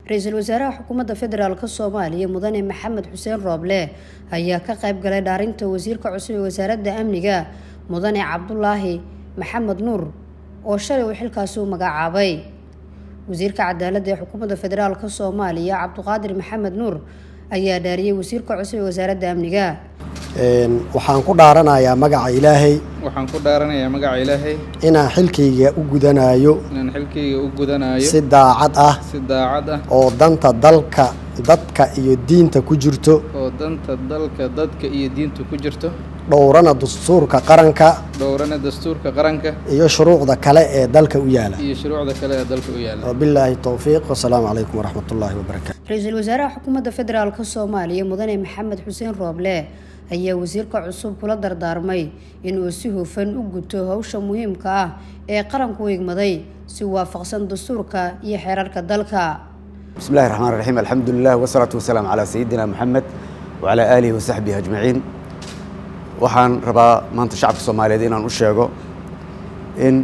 ra-iisul wasaaraha xukuumadda federaalk soomaaliya mudane maxamed xuseen rooble ayaa ka qayb galay dhaarinta wasiirka cusub ee wasaaradda amniga mudane cabdulaahi maxamed nuur oo shalay uu xilkaasi u magacaabay wasiirka cadaaladda ee xukuumadda federaalk soomaaliya cabduqaadir maxamed nuur ayaa dhaariyey wasiirka cusub ee wasaaradda amniga waxaan ku dhaaranayaa magaca ilaahay waxaan ku dhaaranayaa magaca ilaahay inaan xilkayga u gudanayo inaan xilkayga u gudanayo si daacad ah si daacad ah oo danta dalka dadka iyo diinta ku jirto oo danta dalka dadka iyo diinta ku jirto dhowrana dastuurka qaranka dhowrana dastuurka qaranka iyo shuruucda kale ee dalka u yaala iyo shuruucda kale ee dalka u yaala wabilaahi towfiiq wasalaamu calaykum waraxmat ullaahi wabarakaatu ra-iisul wasaaraha xukuumadda federaalk soomaaliya mudane maxamed xuseen rooble ayaa wasiirka cusub kula dardaarmay inuu si hufan u guto howsha muhiimka ah ee qaranku igmaday si waafaqsan dastuurka iyo xeerarka dalka بسم الله الرحمن الرحيم الحمد لله والصلاة والسلام على سيدنا محمد وعلى آله وصحبه أجمعين waxaan rabaa maanta shacabka soomaaliyeed inaan u sheego in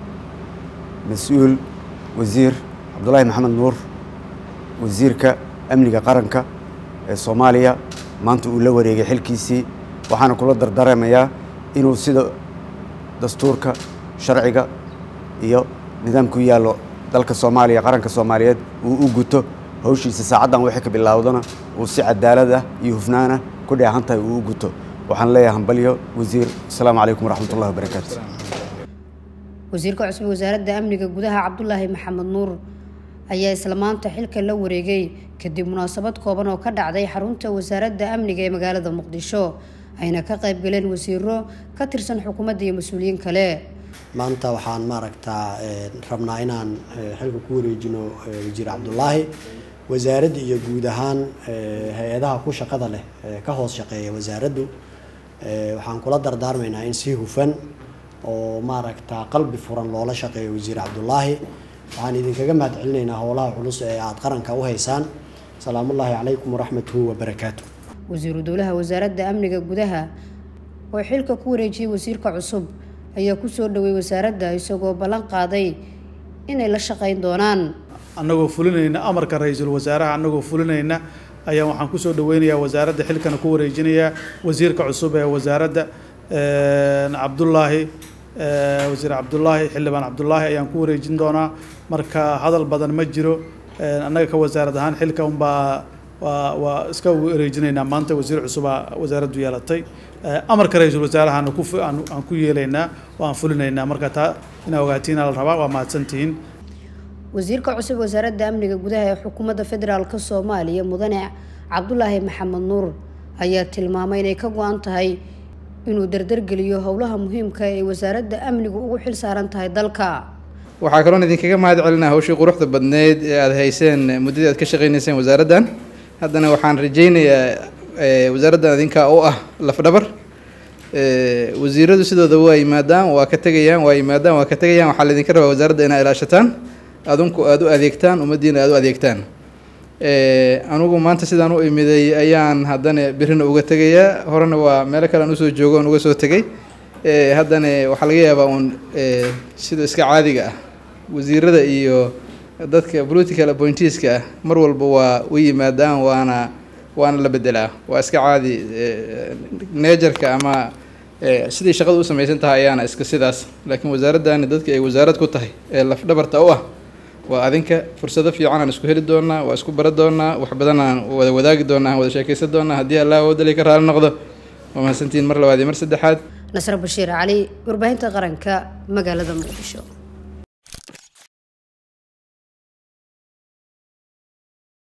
mas-uul wasiir cabdulaahi maxamed nuur wasiirka amniga qaranka ee soomaaliya maanta uu la wareegay xilkiisii waxaana kula dardaaramayaa inuu sida dastuurka sharciga iyo nidaamku yaallo dalka soomaaliya qaranka soomaaliyeed uu u guto hawshiisa saacaddan wixii ka bilaawdana uu si cadaalad ah iyo hufnaana ku dheehan tahay uu u guto waxaan leeyahay hambalyo wasiir asalaamu calaykum waraxmat ullahi wabarakaatu wasiirka cusub wasaaradda amniga gudaha cabdulaahi maxamed nuur ayaa isla maanta xilka la wareegay kadib munaasabad kooban oo ka dhacday xarunta wasaaradda amniga ee magaalada muqdisho ayna ka qayb galeen wasiiro ka tirsan xukuumadda iyo mas-uuliyiin kale maanta waxaan maaragtaa rabnaa inaan xilka ku wareejino wasiir cabdulaahi wasaaradda iyo guud ahaan hay-adaha ku shaqada leh ka hoos shaqeeya wasaaraddu waxaan kula dardaarmaynaa in si hufan oo maaragta qalbi furan loola shaqeeyo wasiir cabdulaahi waxaan idinkaga mahad celinaynaa howlaha culus ee aada qaranka u haysaan salaamullaahi calaykum waraxmatuhu wabarakaatu wasiiru dowlaha wasaaradda amniga gudaha oo xilka ku wareejiyey wasiirka cusub ayaa kusoo dhowey wasaaradda isagoo ballan qaaday inay la shaqeyn doonaan annagoo fulinayna amarka ra-iisul wasaaraha annagoo fulinayna ayaa waxaan kusoo dhaweynayaa wasaaradda xilkana ku wareejinayaa wasiirka cusub ee wasaaradda cabdulaahi wasiir cabdulaahi xildhibaan cabdulaahi ayaan ku wareejin doonaa marka hadal badan ma jiro annaga ka wasaarad ahaan xilka unbaa waa waa iska wareejinaynaa maanta wasiir cusubaa wasaaraddu yeelatay amarka ra-iisul wasaarahana ku aan ku yeelaynaa waan fulinaynaa marka taa inaa ogaatiina la rabaa waa mahadsantihiin wasiirka cusub wasaaradda amniga gudaha ee xukuumadda federaalk soomaaliya mudane cabdulaahi maxamed nuur ayaa tilmaamay inay ka go-an tahay inuu dardargeliyo howlaha muhiimka ee wasaaradda amnigu ugu xil saaran tahay dalka waxaa kaloon idinkaga mahad celinaa hawshii quruxda badneyd ee aada hayseen muddadii aad ka shaqeyneyseen wasaaraddan haddana waxaan rajeynayaa wasaaraddan idinkaa u ah lafdhabar wasiiradu sidooda waa yimaadaan waa ka tegayaan waa yimaadaan waa ka tegayaan waxaa laydinka rabaa wasaaradda inaa ilaashataan adunku aada u adeegtaan ummaddiina aada u adeegtaan anugu maanta sidaan u imiday ayaan haddana berrina uga tegayaa horena waa meelo kale aan usoo joogo on uga soo tegay haddana waxaa laga yaabaa uun sida iska caadiga ah wasiirada iyo dadka political appointeeska ah mar walba waa u yimaadaan waana waana la bedelaa waa iska caadi neejarka ama sidii shaqada u samaysan tahay ayaana iska sidaas laakiin wasaaraddani dadka ay wasaarad ku tahay ee lafdhabarta u ah waa adinka fursado fiican aan isku heli doonaa waa isku bara doonaa wax badan aan wada wadaagi doonaa aan wada sheekeysan doonaa haddii allah awoodali ka raali noqdo waa mahadsantiin mar labaad iyo mar saddexaad nasre bashiir cali warbaahinta qaranka magaalada muqdisho